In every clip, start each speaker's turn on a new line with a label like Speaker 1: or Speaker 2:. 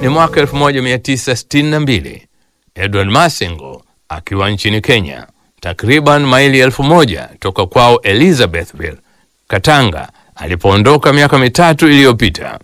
Speaker 1: ni mwaka 1962 Edward Masingo akiwa nchini Kenya, takriban maili elfu moja toka kwao Elizabethville, Katanga, alipoondoka miaka mitatu iliyopita.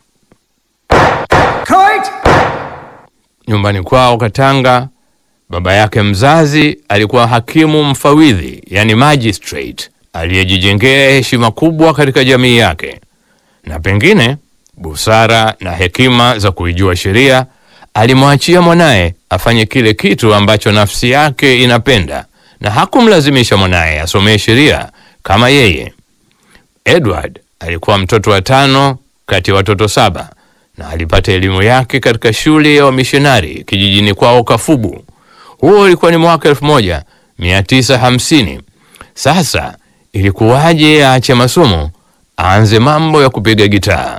Speaker 1: Nyumbani kwao Katanga, baba yake mzazi alikuwa hakimu mfawidhi, yani magistrate, aliyejijengea heshima kubwa katika jamii yake, na pengine busara na hekima za kuijua sheria alimwachia mwanaye afanye kile kitu ambacho nafsi yake inapenda, na hakumlazimisha mwanaye asomee sheria kama yeye. Edward alikuwa mtoto wa tano kati ya watoto saba na alipata elimu yake katika shule ya wamishonari kijijini kwao Kafubu. Huo ulikuwa ni mwaka 1950. Sasa ilikuwaje aache masomo aanze mambo ya kupiga gitaa?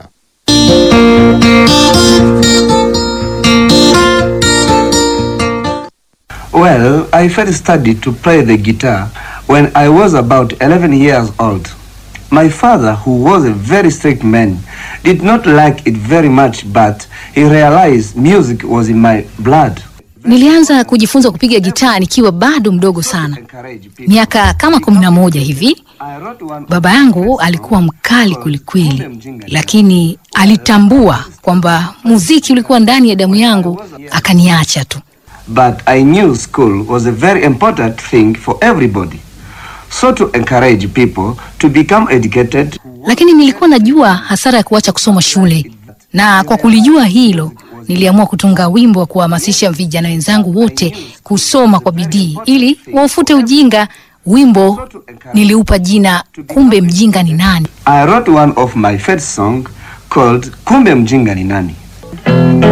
Speaker 2: Well, I first studied to play the guitar when I was about 11 years old. My father, who was a very strict man, did not like it very much, but he realized music was in my blood.
Speaker 3: Nilianza kujifunza kupiga gitaa nikiwa bado mdogo sana, miaka kama kumi na moja hivi. Baba yangu alikuwa mkali kwelikweli, lakini alitambua kwamba muziki ulikuwa ndani ya damu yangu, akaniacha tu.
Speaker 2: But I knew school was a very important thing for everybody. So to encourage people to become educated,
Speaker 3: Lakini nilikuwa najua hasara ya kuacha kusoma shule, na kwa kulijua hilo niliamua kutunga wimbo wa kuhamasisha vijana wenzangu wote kusoma kwa bidii ili waufute ujinga. Wimbo niliupa jina Kumbe Mjinga ni Nani.
Speaker 2: I wrote one of my first song called Kumbe Mjinga ni Nani.